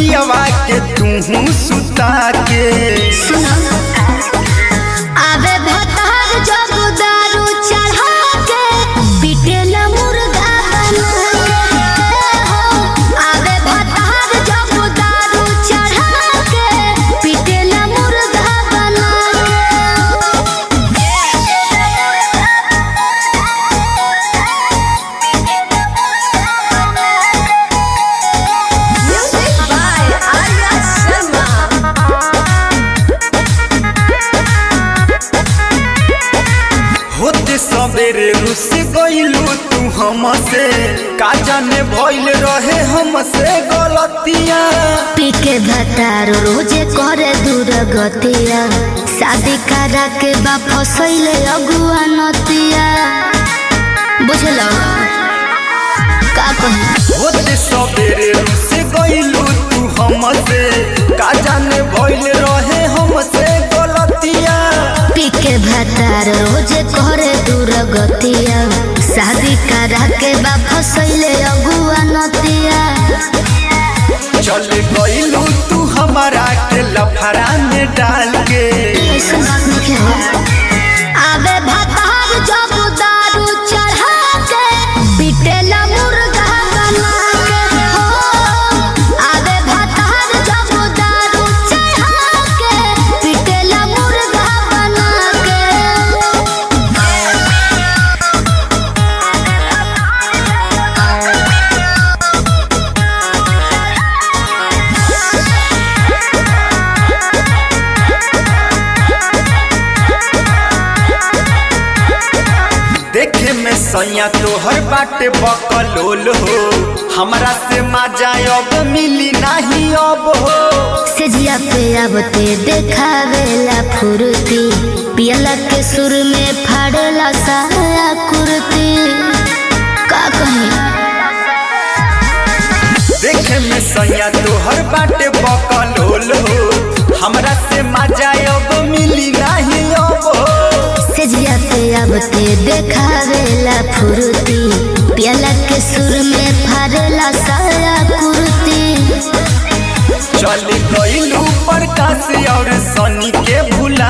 पियवा के तू सुता के आवे भतार जब दारू चढ़ा के पिटेला मुर्गा बना के हो आवे भतार जब दारू चढ़ा के पिटेला मुर्गा बना Music by Arya Sharma. होते सबेरे रुस गइलू तू हमसे का जाने भइल रहे हमसे गलतियां पीके भतार रोजे करे दूर गतिया शादी करा के बा फसैले अगुआ नतिया बुझल का कही होते सबेरे रुस गइलू तू हमसे का जाने भइल रहे हमसे गलतियां पीके भतार रोजे करे दूर गतिया शादी करा के बा फसैले अगुआ नतिया चल गइलू तू हमारा के लफड़ा में डाल के ऐसन बात नहीं है आवे भतार जब दारू चढ़ा के पिटेला मुर्गा बना के हो आवे भतार जब दारू चढ़ा के पिटेला मुर्गा बना के देखे में सैया तोहर बाटे बकलोल हो हमरा से मजा अब मिली नहीं अब हो सेजिया पे आबते देखावेला फुर्ती पियला के सुर में फाड़ेला साया कुर्ती का कही देखे में सैया तोहर बाटे बकलोल हो हमरा से मजा अब मिली नहीं अब हो सेजिया पे आबते देखावेला फुर्ती पियला के सुर में फाड़ेला साया कुर्ती चल गइलू प्रकाश और सनी के भूल